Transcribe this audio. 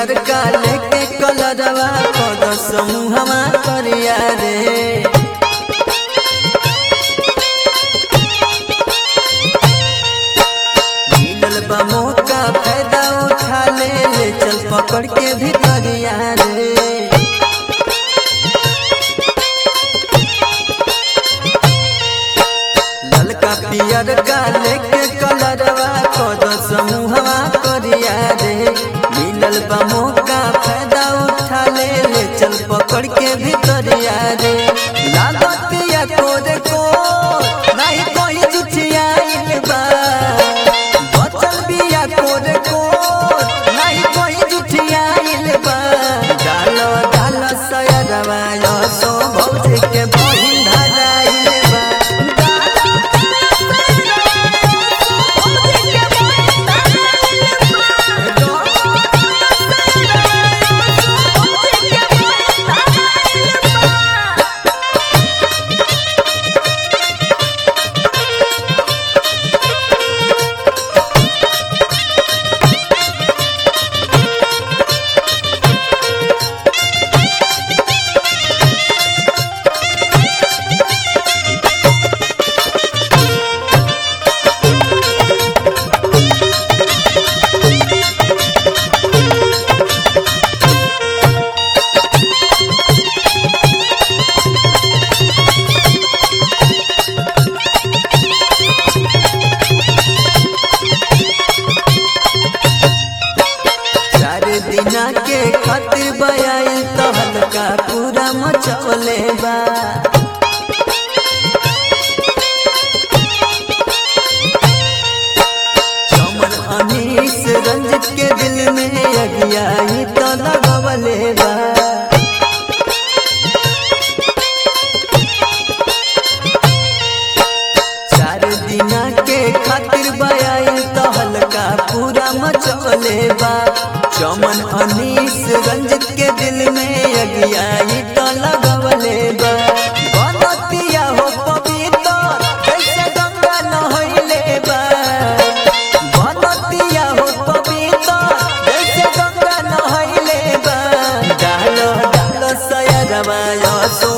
पियर काले के कलरवा कद समूहवा करिया रे मिलल बा मौका फायदा उठा ले ले चल पकड़ के भितरिया रे ललका पियर काले के कलरवा कद समूहवा करिया रे मिलल बा मौका फायदा उठा ले ले चल पकड़ के भितरिया रे लागतिया तोरे को नहीं कोई जुठियाइल बा बचल बिया तोरे को नहीं कोई जुठियाइल बा डालो डालो सयरवा यो सो भौजी के बहिन धराइल बा चार दिना के खातिर बयाई तो हल्का पूरा मचवले बा चमन अनीस रंजित के दिल में अगियाई तो लगवले बा चार दिना के खातिर बयाई तो हल्का पूरा मचवले बा चमन अनीस रंजित के दिल में अगियाई तो लगवले बा बनतिया हो पवित्र कैसे गंगा नहइले बा बनतिया हो पवित्र कैसे गंगा नहइले बा डालो डालो सयरवा यो सो